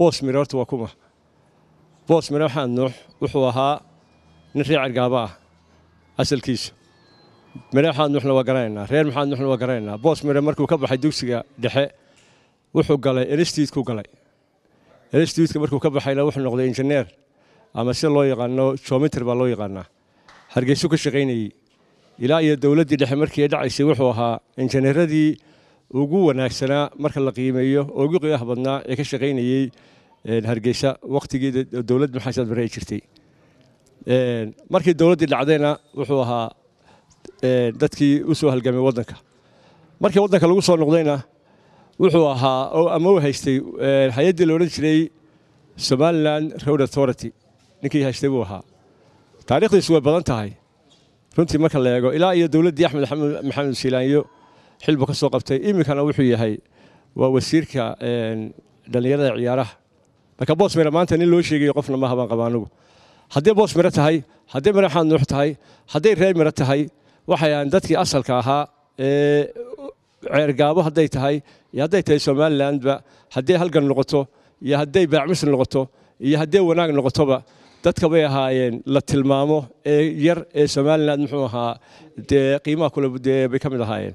boos mire horta waa kuma boos mire maxamed nuux wuxuu ahaa nin reer cergaaba ah asalkiisa mire maxamed nuuxna waa garanaynaa reer maxamed nuuxna waa garanaynaa boos mire markuu ka baxay dugsiga dhexe wuxuu galay institute-ku galay institutka markuu ka baxayna wuxuu noqday injineer ama sida loo yaqaano geometr baa loo yaqaanaa hargeysu ka shaqaynayey ilaa iyo dowladdii dhexe markii ay dhacaysay wuxuu ahaa injineeradii ugu wanaagsanaa marka la qiimeeyo oo ugu qiimaha badnaa ee ka shaqaynayey hargeysa wakhtigii dowlad maxamed bare ay jirtay markii dowladdii dhacdayna wuxuu ahaa dadkii u soo halgamay waddanka markii waddanka lagu soo noqdayna wuxuu ahaa ama u haystay hay-addii la odhan jiray somalilan road authority ninkii haystay buu ahaa taariikhdiisu way badan tahay runtii marka la eego ilaa iyo dowladdii axmed maxamed siilaanyo xilbu ka soo qabtay iminkana wuxuu yahay waa wasiirka dhallinyarada ciyaaraha marka boos mire maanta nin loo sheegayo qofna ma habaan qaba anugu hadday boos mire tahay hadday mire maxamed nuux tahay hadday reer mire tahay waxay ahaan dadkii asalka ahaa ee ceergaabo hadday tahay iyo hadday tahay somalilandba hadday halgan noqoto iyo hadday baacmis noqoto iyo hadday wanaag noqotoba dadka bay ahaayeen la tilmaamo ee yar ee somaliland muxuu ahaa dee qiimaha kule dee bay ka mid ahaayeen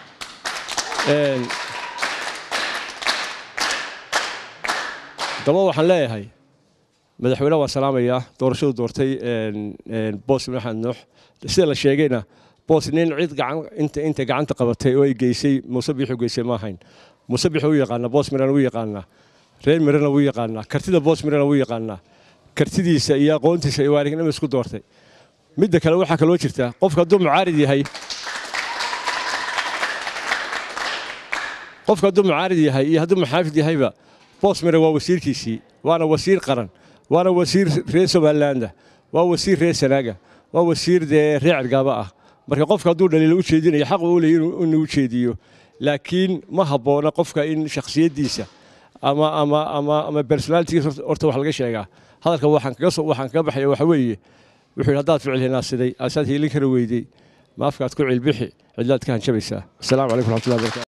daba waxaan leeyahay madaxweyne waan salaamayaa doorashadu doortay boos maxamed nuux sida la sheegayna boos nin cid gacan inta inta gacanta qabatay oo ay geysay muuse biixu geysay ma ahayn muuse biixu u yaqaanaa boos mirana wuu yaqaanaa reer mirana wuu yaqaanaa kartida boos mirana wuu yaqaanaa kartidiisa iyo aqoontiisa iyo waarignimo isku doortay midda kale waxaa kaloo jirta qofka hadduu mucaarid yahay qofka hadduu mucaarid yahay iyo hadduu maxaafid yahayba boos mire waa wasiirkiisii waana wasiir qaran waana wasiir reer somalilaanda waa wasiir reer sanaaga waa wasiir dee reer cergaaba ah marka qofka hadduu dhaliilo u jeedinayo xaq uu leeyahy inuu jeediyo laakiin ma habboona qofka in shakhsiyaddiisa ama ama ama ama personalitigiisa horta wax laga sheegaa hadalka waxaan kaga soo waxaan kaga baxaya waxa weeye wuxuu yidhi haddaad ficil hinaasiday asaad hiilin kara weydey ma afkaad ku cilbixi cidlaad ka hanjabaysaa asalaamu calaykum raxmatullahi barakatu